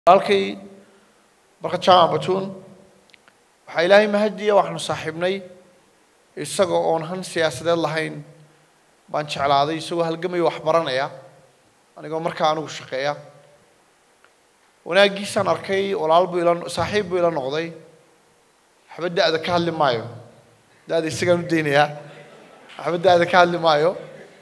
walaalkay barkad jaamac batuun waxaa ilaahay mahadiya waxaanu saaxiibnay isaga oon han siyaasadeed lahayn baan jeclaaday isagoo halgamaya wax baranaya anigoo markaa anigu shaqeeya wanaaggiisaan arkay walaal buu ila saaxiib buu ila noqday waxba da-da ka hadli maayo da-da isagaan u daynayaa waxba da-da ka hadli maayo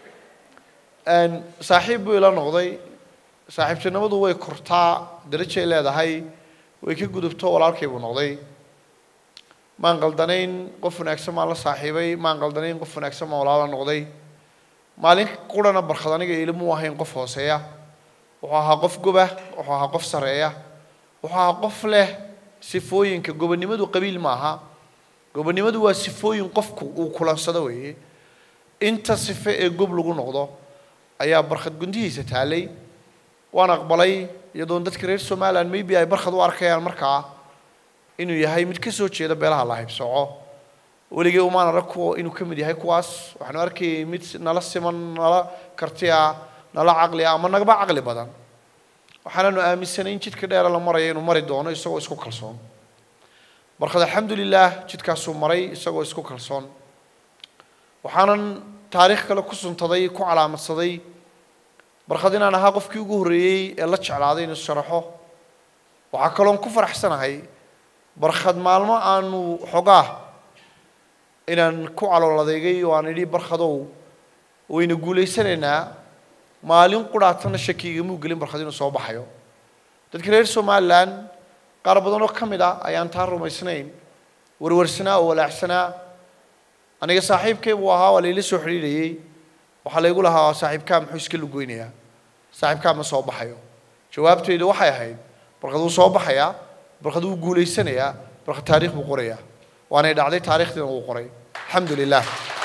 saaxiib buu ila noqday saaxiibtinimadu way kortaa darajay leedahay way ka gudubto walaalkay buu noqday maan qaldanayn qof wanaagsan maan la saaxiibay maan qaldanayn qof wanaagsan maan walaala noqday maalin qurana barkad aniga ilamuu ahayn qof hooseeya wuxuu ahaa qof goba wuxuu ahaa qof sareeya wuxuu ahaa qof leh sifooyinka gobonimadu qabiil ma aha gobonimadu waa sifooyin qofku uu kulansado weeye inta sife ee gob lagu noqdo ayaa barkhad gundihiisa taalay waan aqbalay iyadoon dadka reer somalilan maybe ay barkhad u arkayaan markaa inuu yahay mid ka soo jeeda beelaha la haybsooco weligay umaan arag kuwa inuu ka mid yahay kuwaas waxaanu arkayay mid nala siman nala karti ah nala caqli ah ama nagaba caqli badan waxaananu aaminsanay in jidka dheera la marayo inuu mari doono isagoo isku kalsoon barkhad alxamdulilah jidkaasuu maray isagoo isku kalsoon waxaanan taariikh kale ku suntaday ku calaamadsaday barkhad inaan ahaa qofkii ugu horreeyey ee la jeclaaday inuu sharaxo waxaa kaloon ku faraxsanahay barkhad maalmo aanu xogaa inaan ku calool adeegay oo aan idhi barkhadow wayna guulaysanaynaa maalin qudhaatana shakiigamuu gelin barkhad inuu soo baxayo dadka reer somalilan qaar badan oo ka mid ah ayaan taa rumaysnayn warwarsanaa oo walaacsanaa aniga saaxiibkay buu ahaa waa layla soo xidhiidhayey waxaa laygu lahaa saaxiibkaa muxuu iska lugoynayaa saaxiibkaa ma soo baxayo jawaabtaydu waxay ahayd barkad wuu soo baxayaa barkad wuu guulaysanayaa barkad taariikh buu qorayaa waanay dhacday taarikhdiina wuu qoray alxamdu lilah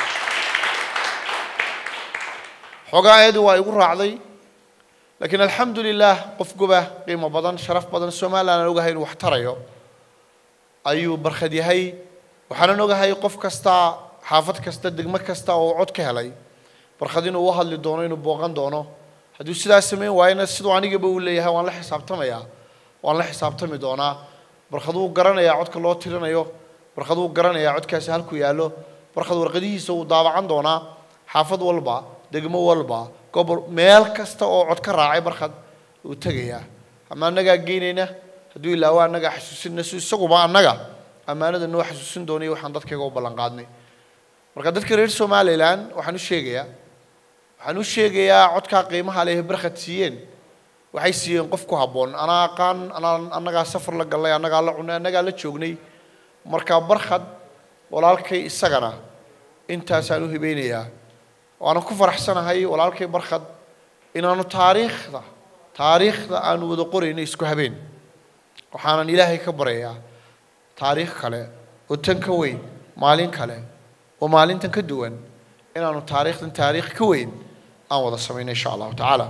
xoogaa ayadii waa igu raacday laakiin alxamdu lilah qof goba qiimo badan sharaf badan somalilan aan ogahay inuu wax tarayo ayuu barkhad yahay waxaanan ogahay qof kasta xaafad kasta degmo kasta oo cod ka helay barkhad inuu u hadli doono inuu booqan doono hadduu sidaa samayn waayana siduu anigaba uu leeyahay waan la xisaabtamayaa waan la xisaabtami doonaa barkhad wuu garanayaa codka loo tirinayo barkhad wuu garanayaa codkaasi halku yaallo barkhad warqadihiisa wuu daabacan doonaa xaafad walba degmo walba gobol meel kasta oo cod ka raacay barkhad wuu tegayaa ama annagaa geynayna hadduu ilaawo annagaa xasuusinna si isaguba annaga ammaanada noo xasuusin doonay waxaan dadkayga u ballan qaadnay marka dadka reer somalilan waxaan u sheegayaa waxaan u sheegayaa codkaa qiimaha leh barkhad siiyeen waxay siiyeen qof ku habboon anaa aqaan anaa annagaa safar la gallay annagaa la cunay annagaa la joognay marka barkhad walaalkay isagana intaasaan u hibeynayaa waana ku faraxsanahay walaalkay barkhad inaanu taariikhda taariikhda aanu wada qorayno isku habeen waxaanan ilaahay ka baryayaa taariikh kale oo tan ka weyn maalin kale oo maalintan ka duwan inaanu taariikhdan taariikh ka weyn aan wada samayno insha allahu tacaala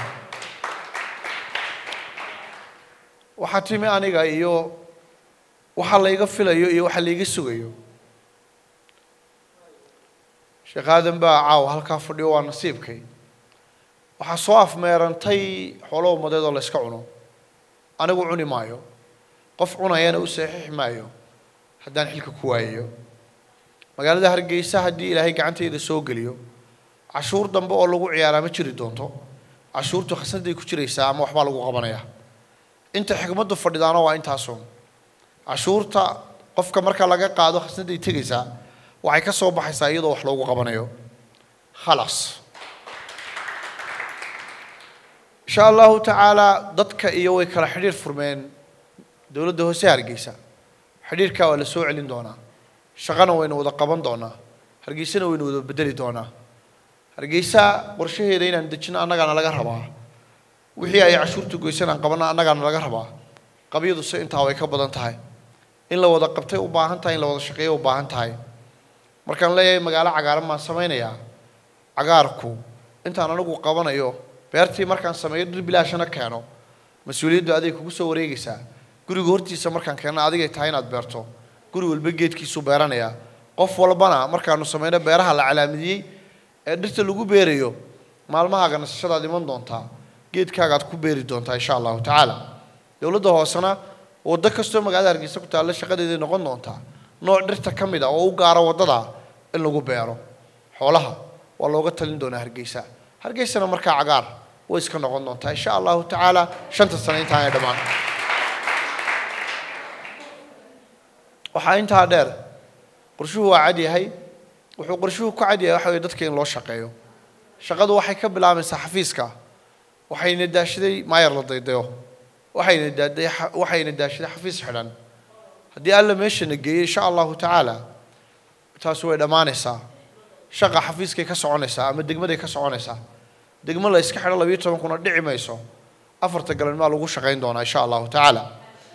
waxaa timi aniga iyo waxa layga filayo iyo waxa layga sugayo sheekh aadan baa caawa halkaa fadhiyo waa nasiibkay waxaa soo afmeerantay xoolo umadeed oo la yska cuno anigu cuni maayo qof cunayana u saxiixi maayo haddaan xilka ku waayayo magaalada hargeysa haddii ilaahay gacantayda soo geliyo cashuur dambe oo lagu ciyaaraa ma jiri doonto cashuurtu khasnaday ku jiraysaa ama waxbaa lagu qabanayaa inta xikmaddu fadhidaana waa intaasun cashuurta qofka marka laga qaado khasnaday tegaysaa waxay ka soo baxaysaa iyadoo wax loogu qabanayo khalaas insha allahu tacaala dadka iyo way kala xidhiir furmeen dowladda hoose hargeysa xidhiirkaa waa la soo celin doonaa shaqana waynu wada qaban doonaa hargeysana waynu wada bedeli doonaa hargeysa qorshaheeda inaan dejino annagaana laga rabaa wixii ay cashuurta goysan aan qabanna annagaana laga rabaa qabyaduse intaa way ka badan tahay in la wada qabtay u baahan tahay in la wada shaqeeyo u baahan tahay markaan leeyahay magaalo cagaaran baan samaynayaa cagaarku intaan anigu qabanayo beertii markaan sameeyo dhir bilaashana keeno mas-uuliyaddu aday kugu soo wareegaysaa guriga hortiisa markaan keenno adigay tahay inaad beerto guri walba geedkiisuu beeranayaa qof walbana markaanu sameyno beeraha la calaamadiyey ee dhirta lagu beerayo maalmahaaga nasashadaad iman doontaa geedkaagaad ku beeri doontaa insha allahu tacaala dowladda hoosena waddo kastoo magaalada hargeysa ku taalla shaqadeeday noqon doontaa nooc dhirta ka mid a oo u gaara waddada in lagu beero xoolaha waa looga talin doonaa hargeysa hargeysana markaa cagaar way iska noqon doontaa insha allahu tacaala shanta sano intaan ay dhammaan waxaa intaa dheer qorshuhu waa cad yahay wuxuu qorshuhu ku cad yahay waxa weye dadka in loo shaqeeyo shaqadu waxay ka bilaabaysaa xafiiska waxayna daashaday maayar la daydayo waxayna daaday waxayna daashaday xafiis xidhan haddii alla meeshana geeyey insha allahu tacaala taasi way dhammaanaysaa shaqa xafiiskay ka soconaysaa ama degmaday ka soconaysaa degmo la iska xidho labiyo toban kuna dhici mayso afarta galanmaa lagu shaqayn doonaa insha allahu tacaala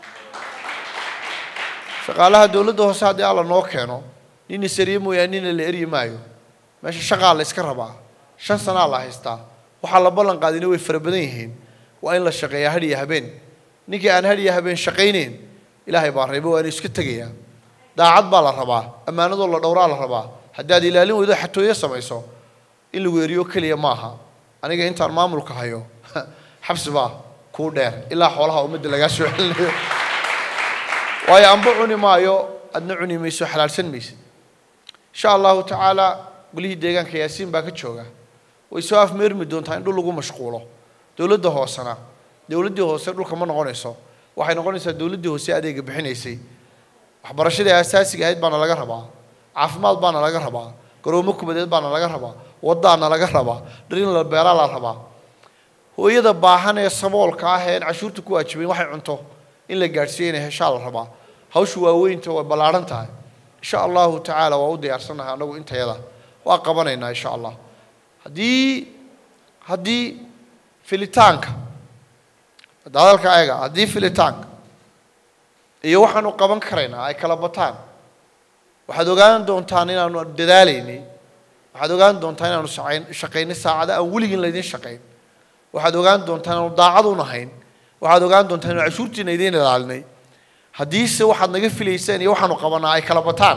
shaqaalaha dowladda hoose haddii alla noo keeno nin isariye mooyaane nina la eryi maayo meesha shaqaa la iska rabaa shan sanaa la haystaa waxaa la ballan qaadina way fara badan yihiin waa in la shaqeeyaa hadh iyo habeen ninkii aan hadh iyo habeen shaqaynayn ilaahay baa reeba waa inu iska tegayaa daacad baa la rabaa ammaanadoo la dhowraa la rabaa haddaad ilaalin weydo xatooyo samayso in lagu eriyo keliya maaha aniga intaan maamulka hayo xabsi baa kuu dheer ilaa xoolaha ummadda lagaa soo celinayo waayo amba cuni maayo adna cuni mayso xalaalsan maysid insha allahu tacaala golihii deegaanka yaasiin baa ka jooga way soo afmeermi doontaa in dhul lagu mashquulo dowladda hoosena dowladdii hoose dhulka ma noqonayso waxay noqonaysaa dowladdii hoose adeega bixinaysay waxbarashadii asaasiga ahayd baana laga rabaa caafimaad baana laga rabaa garoomo kubadeed baana laga rabaa waddaana laga rabaa dhirin la beeraa la rabaa hooyada baahan ee saboolka ah ee cashuurta ku waajibayn waxay cunto in la gaadhsiiya inay heshaa la rabaa hawshu waaweynta way ballaadhan tahay insha allahu tacaala waa u diyaarsannahay annagu intayada waa qabanaynaa insha allah haddii haddii filitaanka hadalka ayaga haddii filitaanka iyo waxaanu qaban karaynaa ay kala bataan waxaad ogaan doontaan inaanu dadaalaynay waxaad ogaan doontaan inaanu shaqayn shaqaynay saacada aan weligin laydin shaqayn waxaad ogaan doontaan inaanu daacad u nahayn waxaad ogaan doontaan inaanu cashuurtiina idiin ilaalinay haddiise waxaad naga filayseen iyo waxaanu qabanaa ay kala bataan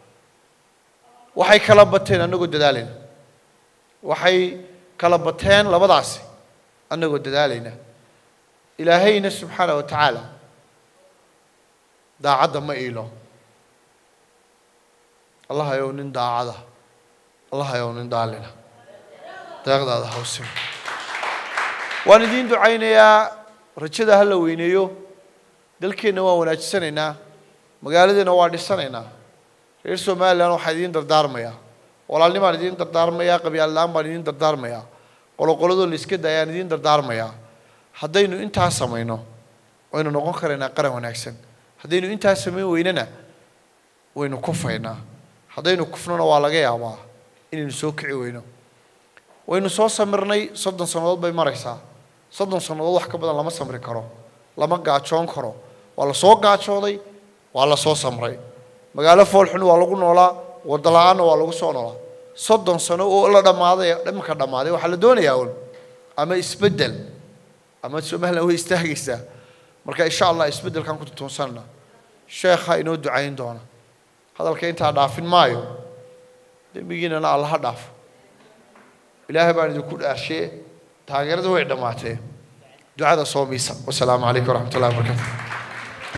waxay kala bateen annagoo dadaalayna waxay kala bateen labadaasi annagoo dadaalayna ilaahayna subxaana wa tacaala daacadda ma iilo allah ayow nin daacada allah ayow nin daalina deeqdaada hawsim waan idiin ducaynayaa rajada ha la weyneeyo dalkeenna waan wanaajisanaynaa magaaladeena waa dhisanaynaa reer somalilan waxaa idiin dardaarmayaa walaalnimaan idiin dardaarmayaa qabyaallaan baan idiin dardaarmayaa qoloqoladoo la iska daayaan idiin dardaarmayaa haddaynu intaa samayno waynu noqon karaynaa qaran wanaagsan haddaynu intaa samayn weynana waynu kufaynaa haddaynu kufnona waa laga yaabaa inaynu soo kici weyno waynu soo samirnay soddon sannadood bay maraysaa soddon sannadood wax ka badan lama samri karo lama gaajoon karo waa la soo gaajooday waa la soo samray magaalo foolxun waa lagu noolaa waddo la-aanna waa lagu soo noolaa soddon sano oo la dhammaaday dhimanka dhammaaday waxaa la doonayaa un ama isbeddel ama somalilan way istaagaysaa marka insha allah isbeddelkan ku tutuunsanna sheekha inoo ducayn doona hadalka intaa dhaafin maayo dembigiinana alla ha dhaafo ilaahay baan idinku dhaarshe taageerada way dhammaatee ducada soo miisa wasalaamu calaykum waraxmat ullahi wabarakatu